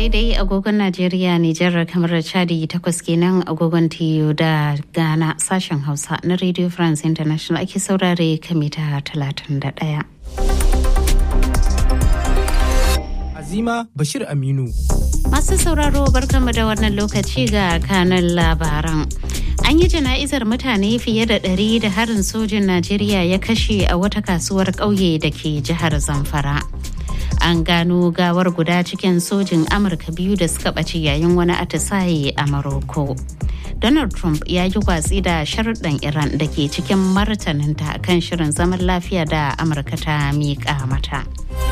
daidai agogon Najeriya, Nijar, kamar Chadi takwas kenan agogon TU da Ghana sashen Hausa na Radio France International ake saurare kamita 31. Azima Bashir Aminu. Masu sauraro barkanmu da wannan lokaci ga kanan labaran. An yi jana'izar mutane fiye da ɗari da harin sojin Najeriya ya kashe a wata kasuwar ƙauye da ke jihar Zamfara. An gano gawar guda cikin sojin Amurka biyu da suka ɓace yayin wani atisaye a Maroko. Donald Trump ya yi watsi da sharuɗan Iran da ke cikin martaninta kan shirin zaman lafiya da Amurka ta miƙa mata.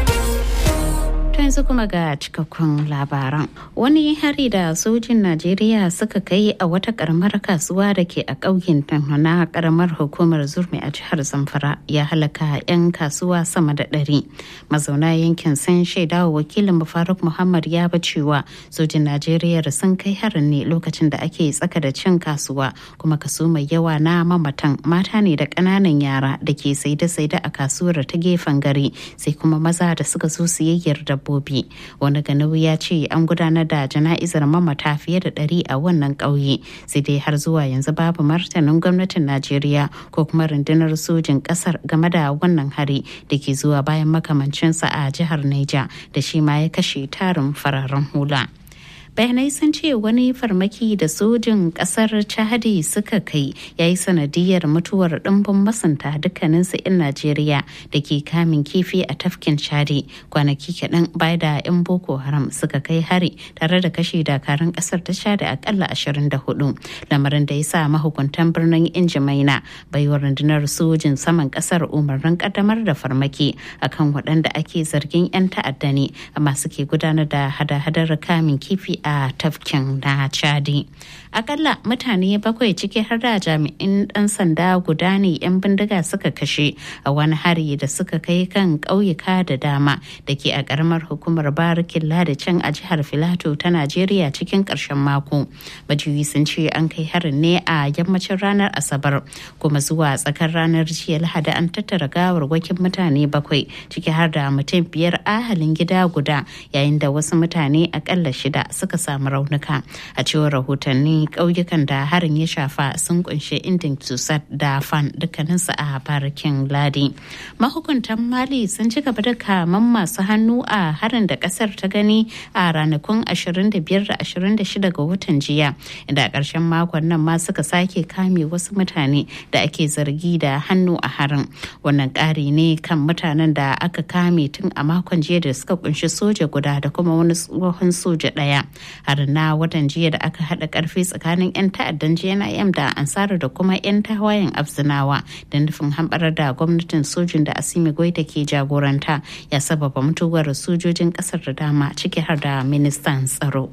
yanzu kuma ga cikakkun labaran wani hari da sojin najeriya suka kai a wata karamar kasuwa da ke a ƙauyen na karamar hukumar zurmi a jihar zamfara ya halaka 'yan kasuwa sama da ɗari mazauna yankin sun shaida wa wakilin faruk muhammad ya ba cewa sojin najeriya sun kai harin ne lokacin da ake tsaka da cin kasuwa kuma kaso mai yawa na mamatan mata ne da ƙananan yara da ke saide-saide a kasuwar ta gefen gari sai kuma maza da suka zo siyayyar dabbobi dabbobi wani ganau ya ce an gudanar da jana'izar mamata fiye da ɗari a wannan ƙauye sai dai har zuwa yanzu babu martanin gwamnatin najeriya ko kuma rundunar sojin ƙasar game da wannan hari da ke zuwa bayan makamancinsa a jihar niger da shi ma ya kashe tarin fararen hula. bayanai sun ce wani farmaki da sojin kasar chadi suka kai ya yi sanadiyar mutuwar ɗimbin masanta dukkaninsu 'yan najeriya da ke kamin kifi a tafkin chadi kwanaki kaɗan baya da 'yan boko haram suka kai hari tare da kashe dakarun kasar ta chadi akalla 24 lamarin da ya sa mahukuntan birnin injimaina baiwa rundunar sojin saman kasar umarnin kaddamar da farmaki akan waɗanda ake zargin 'yan ta'adda ne amma suke gudanar da hada-hadar kamin kifi a tafkin na chadi akalla mutane bakwai ciki har da jami'in dan sanda guda ne 'yan bindiga suka kashe a wani hari da suka kai kan ƙauyuka da dama da ke a ƙaramar hukumar barikin ladacin a jihar filato ta najeriya cikin ƙarshen mako majiyoyi sun ce an kai harin ne a yammacin ranar asabar kuma zuwa tsakar ranar jiya lahadi an tattara gawarwakin mutane bakwai ciki har da mutum biyar ahalin gida guda yayin da wasu mutane akalla shida suka samu raunuka a cewar rahotanni ƙauyukan da harin ya shafa sun kunshi indin tusat da fan dukkaninsu a barikin ladi mahukuntan mali sun ci gaba da kaman masu hannu a harin da kasar ta gani a ranakun 25 da 26 ga watan jiya inda a ƙarshen makon nan ma suka sake kame wasu mutane da ake zargi da hannu a harin wannan ƙari ne kan mutanen da aka kame tun a makon jiya da suka kunshi soja guda da kuma wani tsohon soja ɗaya har na watan jiya da aka haɗa ƙarfi tsakanin 'yan ta'addan jnim da ansara da kuma 'yan tawayen abzinawa da nufin hamɓarar da gwamnatin sojin da asimi goita ke jagoranta ya sababa mutuwar sojojin ƙasar da dama ciki har da ministan tsaro.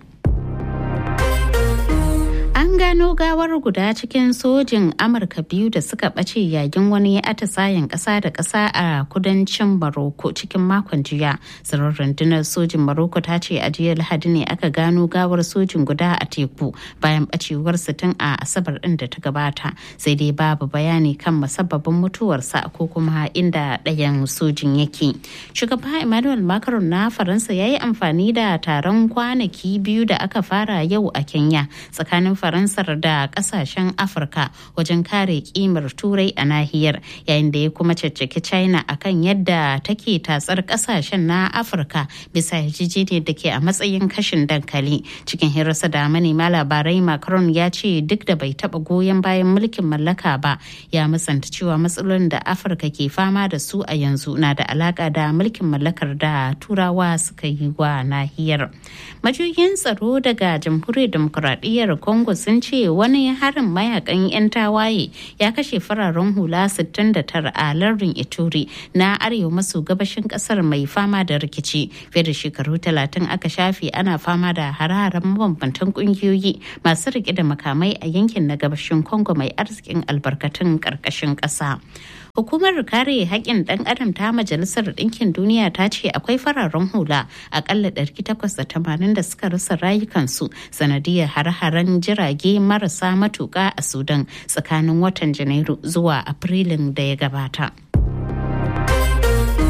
An gano gawar guda cikin sojin Amurka biyu da suka ɓace yayin wani atisayen ƙasa da ƙasa a kudancin Maroko cikin makon jiya. Tsirar rundunar sojin Maroko ta ce a jiya Lahadi ne aka gano gawar sojin guda a teku bayan ɓacewar tun a Asabar ɗin da ta gabata. Sai dai babu bayani kan musabbabin mutuwarsa ko kuma inda ɗayan sojin yake. Shugaba Emmanuel Macron na Faransa ya yi amfani da taron kwanaki biyu da aka fara yau a Kenya tsakanin faransar da kasashen afirka wajen kare kimar turai a nahiyar yayin da ya kuma caccaki china akan yadda take tatsar kasashen na afirka bisa yarjejeniyar da ke a matsayin kashin dankali cikin hirarsa da manema labarai macron ya ce duk da bai taba goyon bayan mulkin mallaka ba ya musanta cewa matsalolin da afirka ke fama da su a yanzu na da alaka da mulkin mallakar da turawa suka yi wa nahiyar majiyoyin tsaro daga jamhuriyar demokuraɗiyyar congo sun ce wani harin mayakan 'yan tawaye ya kashe fararen hula 69 a lardin ituri na arewa maso gabashin kasar mai fama da rikici fiye da shekaru 30 aka shafe ana fama da hararen mabambantan kungiyoyi masu rike da makamai a yankin na gabashin congo mai arzikin albarkatun karkashin ƙasa. Hukumar kare haƙƙin ɗan adam ta Majalisar Ɗinkin Duniya ta ce akwai fararen hula akalla 880 da suka rasa rayukansu sanadiyar har-haren jirage marasa matuƙa a Sudan tsakanin watan Janairu zuwa Afrilun da ya gabata.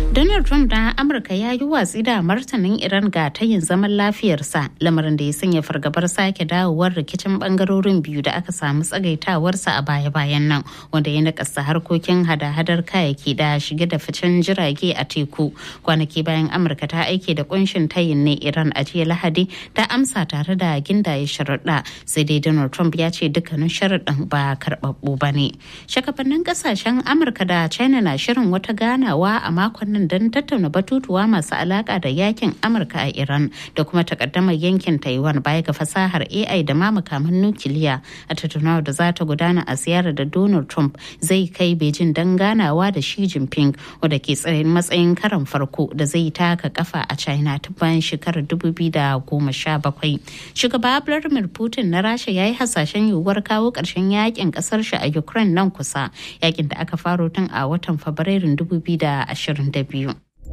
Donald Trump na Amurka ya yi watsi da martanin Iran ga tayin zaman lafiyarsa lamarin da ya sanya fargabar sake dawowar rikicin bangarorin biyu da aka samu tsagaitawarsa a baya-bayan nan wanda ya nakasta harkokin hada-hadar kayayyaki da shige da ficen jirage a teku kwanaki bayan Amurka ta aike da kunshin tayin ne Iran a jiya Lahadi ta amsa tare da gindaye sharaɗa sai dai Donald Trump ya ce dukkanin sharaɗin ba karɓaɓɓu ba ne. Shakafannin ƙasashen Amurka da China na shirin wata ganawa a makon nan don tattauna batutuwa masu alaka da yakin amurka a iran da kuma takaddamar yankin taiwan baya ga fasahar ai da ma makaman nukiliya a tattaunawar da za ta gudana a ziyarar da donald trump zai kai beijing don ganawa da shi jinping wadda ke tsayin matsayin karan farko da zai taka kafa a china ta bayan shekarar 2017 shugaba vladimir putin na rasha ya yi hasashen yiwuwar kawo ƙarshen yakin ƙasar shi a ukraine nan kusa yakin da aka faro tun a watan fabrairun 2022 biyu.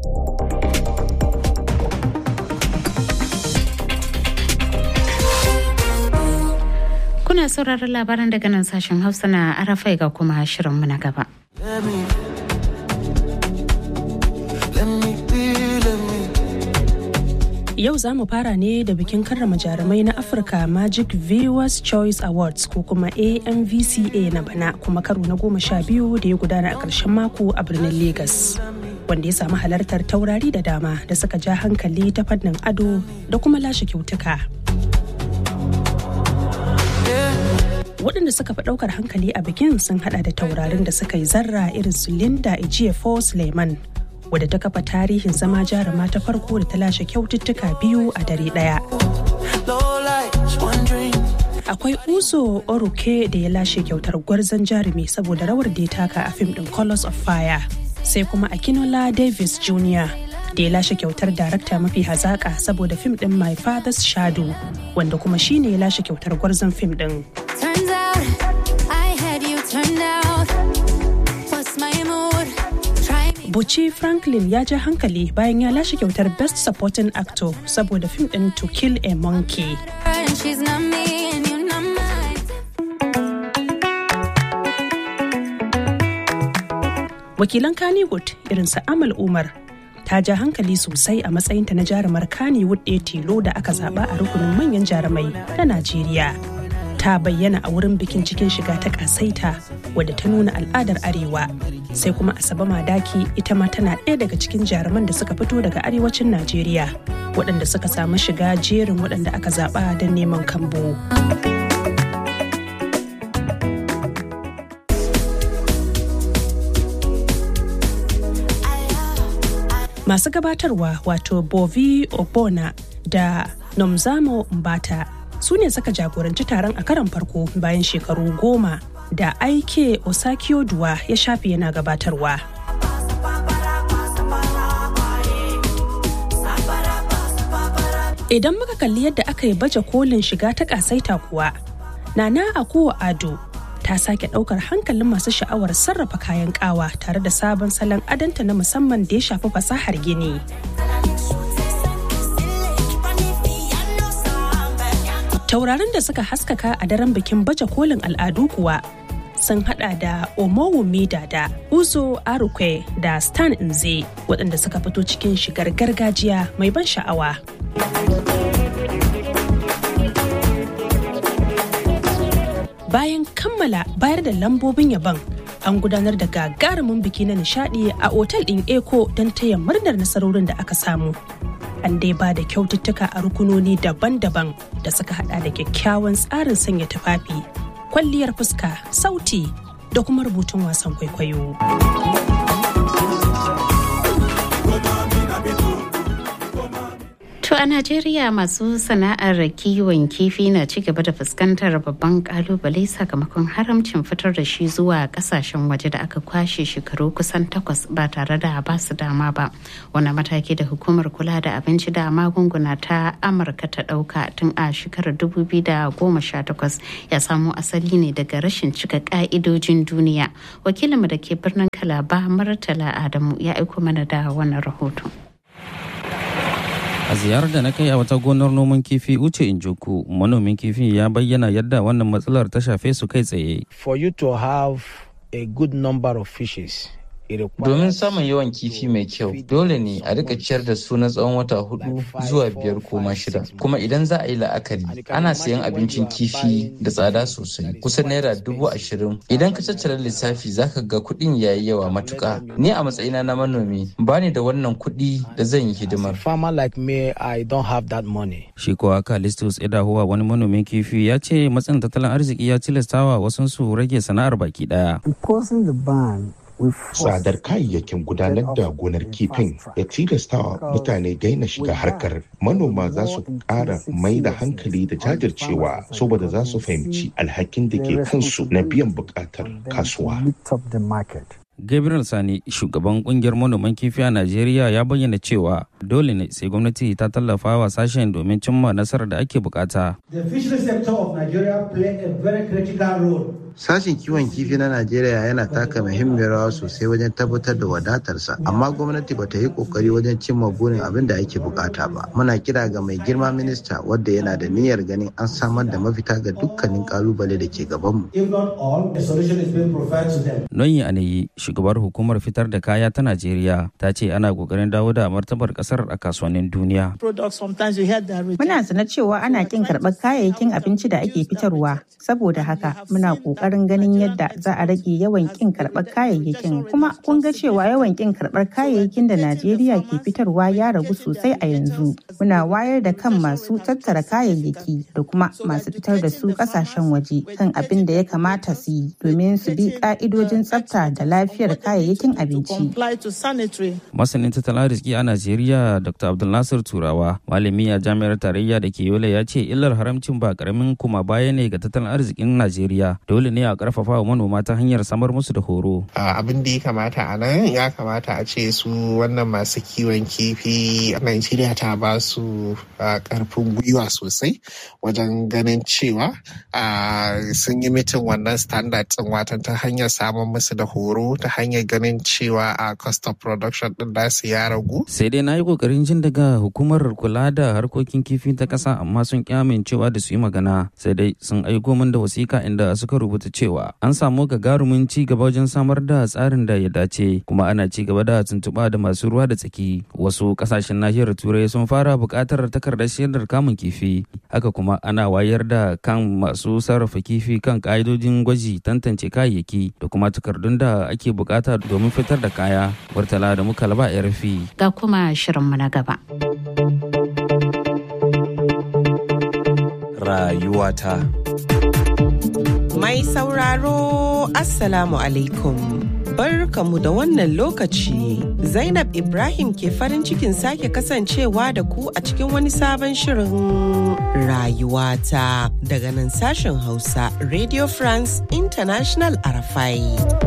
Kuna sauraron labaran daga nan sashen Hausa na Arafai ga kuma shirinmu na gaba. Yau za mu fara ne da bikin karrama jarumai na Afirka Magic Viewers Choice Awards ko kuma AMVCA na bana kuma karo na goma sha biyu da ya gudana a ƙarshen mako a birnin Legas. Wanda ya samu halartar taurari da dama da suka ja hankali ta fannin ado da kuma lashe kyautuka. waɗanda suka fi ɗaukar hankali a bikin sun hada da taurarin da suka yi zarra irin su Linda Ejiofor Suleiman wadda ta kafa tarihin zama jaruma ta farko da ta lashe kyaututtuka biyu a dare ɗaya. Akwai Uzo Oruke da ya lashe kyautar gwarzon jarumi saboda rawar da ya taka a fim ɗin Colors of Fire. Sai kuma Akinola Davis Jr. da ya lashe kyautar darakta mafi hazaƙa saboda fim ɗin My Father's Shadow wanda kuma shine ya lashe kyautar gwarzon fim ɗin. Turns out I had you turned out. What's my mood? Try me. Buci Franklin ya ja hankali bayan ya lashe kyautar Best Supporting Actor saboda fim ɗin To Kill a Monkey. And she's not me and you're not mine. Wakilan Kannywood irin su Amal Umar ta ja hankali sosai a matsayinta na jarumar Kannywood ɗaya tilo da aka zaba a rukunin manyan jarumai na Najeriya. Ta bayyana a wurin bikin cikin shiga ta kasaita wadda ta nuna al'adar Arewa. Sai kuma Asabe Madaki ita ma tana ɗaya daga cikin jaruman da suka fito daga arewacin Najeriya waɗanda suka samu shiga jerin waɗanda aka zaɓa don neman kambo. masu gabatarwa wato bovi obona da nomzamo mbata su ne suka jagoranci taron a karon farko bayan shekaru goma da aike osakioduwa ya shafi yana gabatarwa idan muka kalli yadda aka yi baje kolin shiga ta kasaita kuwa nana akuwa ado ta sake daukar hankalin masu sha'awar sarrafa kayan kawa tare da sabon salon adanta na musamman da ya shafi fasahar gini. Taurarin da suka haskaka a daren bikin baje kolin al'adu kuwa sun hada da Omowumi da Uzo Arukwe da Stan Nze waɗanda suka fito cikin shigar gargajiya mai ban sha'awa. bayan kammala bayar da lambobin yabon an gudanar da gagarumin biki na nishadi a otal ɗin eko don taya murnar nasarorin da aka samu an dai ba da kyaututtuka a rukunoni daban-daban da suka hada da kyakkyawan tsarin sanya tufafi kwalliyar fuska sauti da kuma rubutun wasan kwaikwayo To a Najeriya masu sana'ar kiwon kifi na ci gaba da fuskantar babban kalubale sakamakon haramcin fitar da shi zuwa kasashen waje da aka kwashe shekaru kusan takwas ba tare da ba su dama ba. Wani mataki da hukumar kula da abinci da magunguna ta Amurka ta ɗauka tun a shekarar 2018 ya samo asali ne daga rashin cika ka'idojin duniya. Wakilinmu da ke birnin Kalaba Murtala Adamu ya aiko mana da wannan rahoton. A ziyarar da na kai a wata gonar noman kifi Uche Injoku, manomin kifi ya bayyana yadda wannan matsalar ta shafe su kai tsaye. For you to have a good number of fishes Domin samun yawan kifi mai kyau, dole ne a rika ciyar da su na tsawon wata hudu zuwa biyar ko ma shida. Kuma idan za a yi la'akari, ana sayan abincin kifi da tsada sosai, kusan naira dubu ashirin. Idan ka tattara lissafi zaka ga kuɗin yayi yawa matuƙa. Ni a matsayina na manomi, ba ni da wannan kuɗi da zan yi hidimar. Shi kuwa Kalistus Edahuwa wani manomin kifi ya ce matsin tattalin arziki ya tilastawa wasansu rage sana'ar baki daya. Tsadar kayayyakin gudanar da gonar kifin ya tilastawa mutane daina shiga harkar. Manoma za su ƙara mai da hankali da jajircewa saboda za su fahimci alhakin da ke kansu na biyan buƙatar kasuwa. Gabriel Sani, shugaban kungiyar manoman kifi a Najeriya ya bayyana cewa dole ne sai gwamnati ta tallafa wa sashen domin cimma nasarar da ake bukata. The fishery sector of Nigeria play a very critical role Sashen kiwon kifi na Najeriya yana taka muhimmiyar rawa sosai wajen tabbatar da wadatarsa, amma gwamnati ba ta yi kokari wajen cimma burin abin da ake bukata ba. Muna kira ga mai girma minista wadda yana da niyyar ganin an samar da mafita ga dukkanin kalubale da ke gabanmu. If not all, a solution is being provided to them. Noyi Anayi, shugabar hukumar fitar da kaya ta Najeriya, ta ce ana kokarin dawo da martabar kasar a kasuwannin duniya. Muna sana cewa ana kin karɓar kayayyakin abinci da ake fitarwa, saboda haka muna ƙoƙarin ganin yadda za a rage yawan kin karɓar kayayyakin. Kuma kun ga cewa yawan kin karɓar kayayyakin da Najeriya ke fitarwa ya ragu sosai a yanzu. Muna wayar da kan masu tattara kayayyaki da kuma masu fitar da su ƙasashen waje kan abin da ya kamata su yi domin su bi ƙa'idojin tsafta da lafiyar kayayyakin abinci. Masanin tattalin arziki a Najeriya Dr. Abdulnasir Turawa, malami a jami'ar tarayya da ke Yola ya ce illar haramcin ba karamin kuma baya ne ga tattalin arzikin Najeriya. Dole ne a karfafa wa manoma ta hanyar samar musu da horo. Abin da ya kamata a nan ya kamata a ce su wannan masu kiwon kifi a Najeriya ta ba su karfin gwiwa sosai wajen ganin cewa sun yi mitin wannan standard ɗin watan ta hanyar samun musu da horo ta hanyar ganin cewa a cost of production din da su ya ragu. Sai dai na yi kokarin jin daga hukumar kula da harkokin kifi ta ƙasa amma sun ƙi amincewa da su yi magana sai dai sun aiko min da wasiƙa inda suka rubuta cewa an samu gagarumin ci gaba wajen samar da tsarin da ya dace kuma ana ci gaba da tuntuɓa da masu ruwa da tsaki wasu ƙasashen nahiyar turai sun fara buƙatar takardar shaidar kamun kifi haka kuma ana wayar da kan masu sarrafa kifi kan ƙa'idojin gwaji tantance kayayyaki da kuma takardun da ake buƙata domin fitar da kaya murtala da muka laba rfi ga kuma shirinmu na gaba rayuwata Mai sauraro Assalamu alaikum. Barkamu da wannan lokaci. Zainab Ibrahim ke farin cikin sake kasancewa da ku a cikin wani sabon shirin rayuwata daga nan sashen Hausa Radio France International Arafai.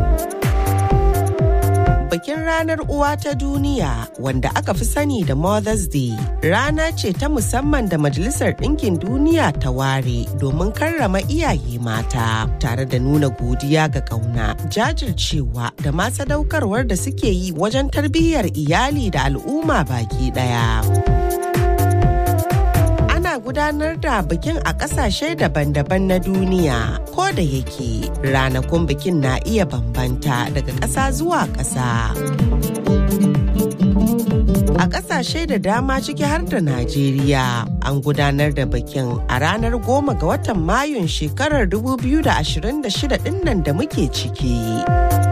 bikin ranar uwa ta duniya wanda aka fi sani da Mother's Day rana ce ta musamman da Majalisar Ɗinkin Duniya ta ware domin karrama iyaye mata tare da nuna godiya ga ƙauna jajircewa da ma sadaukarwar da suke yi wajen tarbiyyar iyali da al'umma baki ɗaya. ana gudanar da bikin a ƙasashe daban-daban na duniya ko da yake ranakun bikin na iya bambanta daga ƙasa zuwa ƙasa. A ƙasashe da dama ciki har da Najeriya an gudanar da bikin a ranar goma ga watan Mayun shekarar 2026 ɗinnan da muke ciki.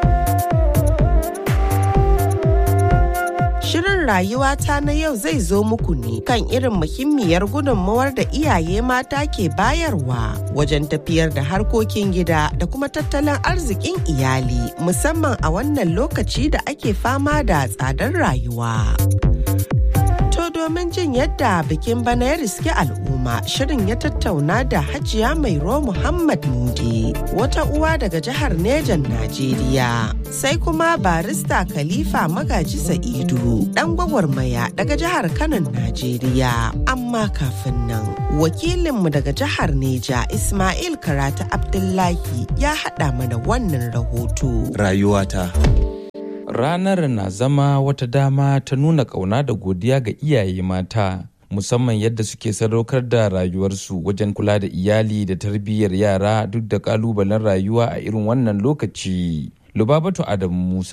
Shirin rayuwata na yau zai zo muku ne kan irin muhimmiyar gudunmawar da iyaye mata ke bayarwa wajen tafiyar da harkokin gida da kuma tattalin arzikin iyali musamman a wannan lokaci da ake fama da tsadar rayuwa. To domin jin yadda bikin bana ya riske al'umma shirin ya tattauna da hajiya mairo Muhammad Mudi wata uwa daga jihar Nejan Najeriya. Sai kuma barista Khalifa Magaji Sa'idu dan gwagwarmaya daga jihar Kano Najeriya. Amma kafin nan wakilinmu daga jihar Neja Ismail Karata Abdullahi ya haɗa mana wannan rahoto. Rayuwata. Ranar na zama wata dama ta nuna ƙauna da godiya ga iyaye mata, musamman yadda suke sadaukar da rayuwarsu wajen kula da iyali da tarbiyyar yara duk da ƙalubalen rayuwa a irin wannan lokaci. Lubabatu Adamu Musa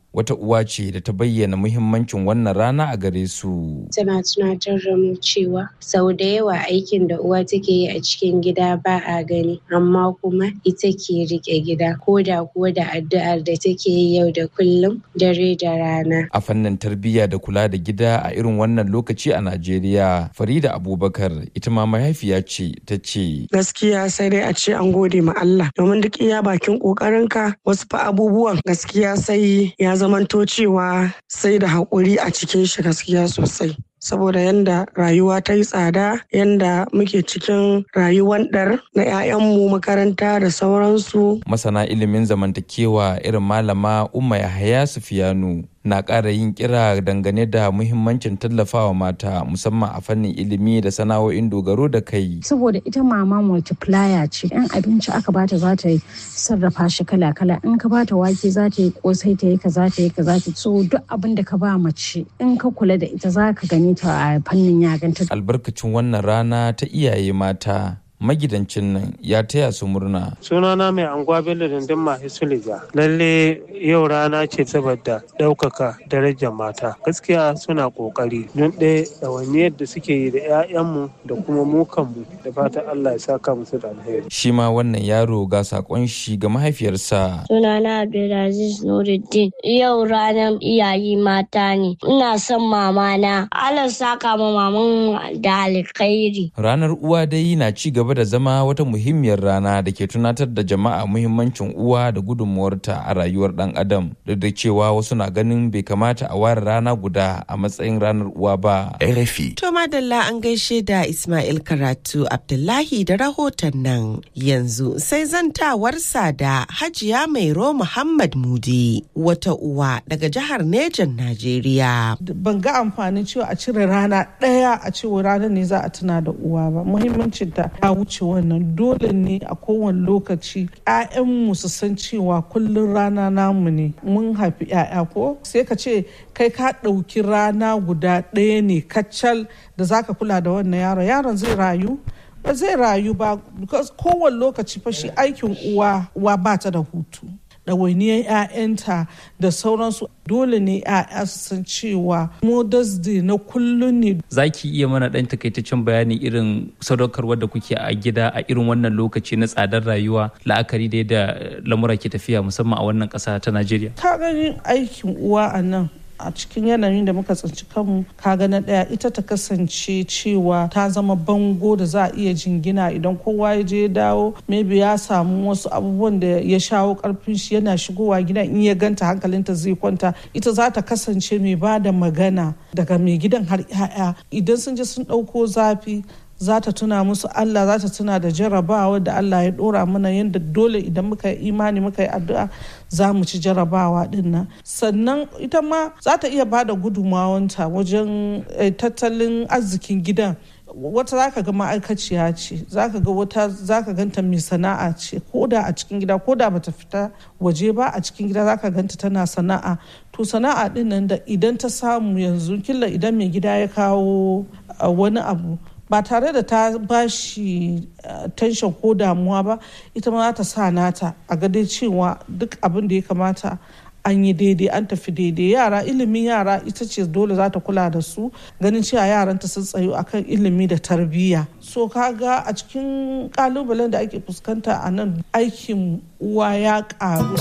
wata uwa ce da ta bayyana muhimmancin wannan rana a gare su. Tana tunatar da mu cewa sau da yawa aikin da uwa take yi a cikin gida ba a gani amma kuma ita ke rike gida ko da kuwa da addu'ar da take yi yau da kullum dare da rana. A fannin tarbiyya da kula da gida a irin wannan lokaci a Najeriya, Farida Abubakar ita ma mahaifiya ce ta ce. Gaskiya sai dai a ce an gode ma Allah domin duk iya bakin ƙoƙarinka wasu fa abubuwan gaskiya sai ya zamanto cewa sai da haƙuri a cikin shi gaskiya sosai. saboda yanda rayuwa ta yi tsada yanda muke cikin rayuwar ɗar na 'ya'yanmu makaranta da sauransu. Masana ilimin zamantakewa irin malama Umma Yahaya Sufiyanu na ƙara yin kira dangane da muhimmancin tallafawa mata musamman a fannin ilimi da sana'o'in dogaro da kai. Saboda ita mama multiplier ce, in abinci aka bata za ta yi sarrafa shi kala-kala, in ka bata wake za ta yi kosai ta yi ka za ta yi ka za ta so duk abin da ka ba mace in ka kula da ita za ka gani ta a fannin yaganta. Albarkacin wannan rana ta iyaye mata. magidancin nan ya taya su murna. Sunana mai anguwa Bello Dindin Mahi Suleja. Lalle yau rana ce saboda ɗaukaka darajar mata. Gaskiya suna ƙoƙari don ɗaya ɗawainiyar da suke yi da 'ya'yanmu da kuma mu kanmu da fatan Allah ya saka musu da alheri. Shi ma wannan yaro ga saƙon shi ga mahaifiyarsa. Sunana Abdulaziz Nuruddin. Yau ranar iyaye mata ne. Ina son mamana. Allah saka ma maman da alkhairi. Ranar uwa dai na ci gaba gaba da zama wata muhimmiyar rana da ke tunatar da jama'a muhimmancin uwa da gudunmuwarta a rayuwar dan adam duk da cewa wasu na ganin bai kamata a ware rana guda a matsayin ranar uwa ba. RFI. To madalla an gaishe da Ismail Karatu Abdullahi da rahoton nan yanzu sai zantawarsa da Hajiya Mairo Muhammad Mudi wata uwa daga jihar Nejan Najeriya. Ban ga amfanin cewa a cire rana ɗaya a cewa ranar ne za a tuna da uwa ba muhimmancin ta ya wuce wannan dole ne a kowane lokaci 'ya'yanmu su san cewa kullum rana namu ne mun haifi 'ya'ya ko sai ka ce kai ka ɗauki rana guda ɗaya ne kacal da zaka kula da wannan yaron yaron zai rayu ba zai rayu ba kowane lokaci fa shi aikin uwa uwa ba ta da hutu ɗawainiyar 'ya'yanta da sauransu dole ne 'ya'ya su san cewa mothers day na kullum ne za ki iya mana ɗan takaitaccen bayani irin sadaukarwar da kuke a gida a irin wannan lokaci na tsadar rayuwa la'akari da yadda lamura ke tafiya musamman a wannan ƙasa ta najeriya ka ganin aikin uwa a nan a cikin yanayin da muka tsinci kanmu kaga na ɗaya ita ta kasance cewa ta zama bango da za a iya jingina idan kowa ya je dawo maybe ya samu wasu abubuwan da ya shawo karfin shi yana shigowa gidan in ya ganta hankalinta zai kwanta ita za ta kasance mai ba da magana daga mai gidan har 'ya'ya idan sun je sun ɗauko zafi za ta tuna musu Allah za ta tuna da jarabawa da Allah ya dora mana yadda dole idan muka yi imani muka yi addu'a za mu ci jarabawa din nan sannan ita ma za ta iya ba da gudunmawanta wajen tattalin arzikin gidan wata za ka ga ma'aikaciya ce za ka ga wata za ka ganta mai sana'a ce ko da a cikin gida ko da bata fita waje ba a cikin gida za ka ganta tana sana'a to sana'a din nan da idan ta samu yanzu killa idan mai gida ya kawo wani abu ba tare da ta ba shi tension ko damuwa ba ita ma za ta sa nata a gadai cewa duk abin da ya kamata an yi daidai an tafi daidai yara ilimin yara ita ce dole za ta kula da su ganin cewa yaranta sun tsayo akan ilimi da tarbiyya so kaga a cikin kalubalen da ake fuskanta a nan aikin uwa ya karu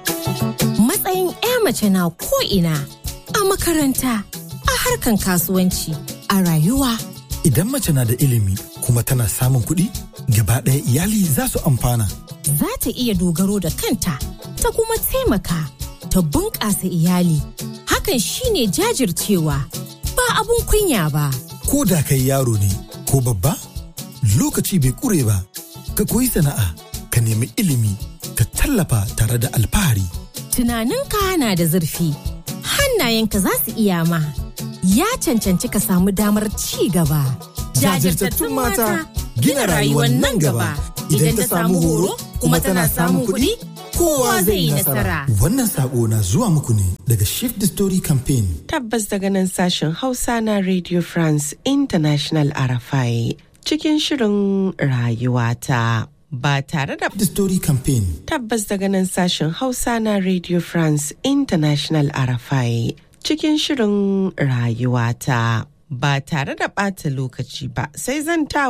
matsayin 'ya mace na ko'ina a makaranta a harkan kasuwanci a rayuwa Idan mace na da ilimi kuma tana samun kuɗi, gaba ɗaya iyali za su amfana. Za ta iya dogaro da kanta, ta kuma taimaka, ta bunƙasa iyali. Hakan shine jajircewa, ba abun kunya ba. Ko da kai yaro ne, ko babba, lokaci bai ƙure ba, ka koyi sana'a, ka nemi ilimi, ka tallafa tare da alfahari. Tunaninka na da zurfi, hannayenka za su iya ma. ya cancanci ka samu damar ci gaba. Jajirtattun mata gina rayuwar nan gaba idan ta samu horo kuma tana samun kuɗi kowa zai yi nasara. Wannan sako na zuwa muku ne daga Shift the Story Campaign. Tabbas daga nan sashen Hausa na Radio France International RFI cikin shirin rayuwata. ba tare da The Story Campaign. tabbas daga nan sashen Hausa na Radio France International RFI cikin shirin rayuwata ba tare da ɓata lokaci ba sai zan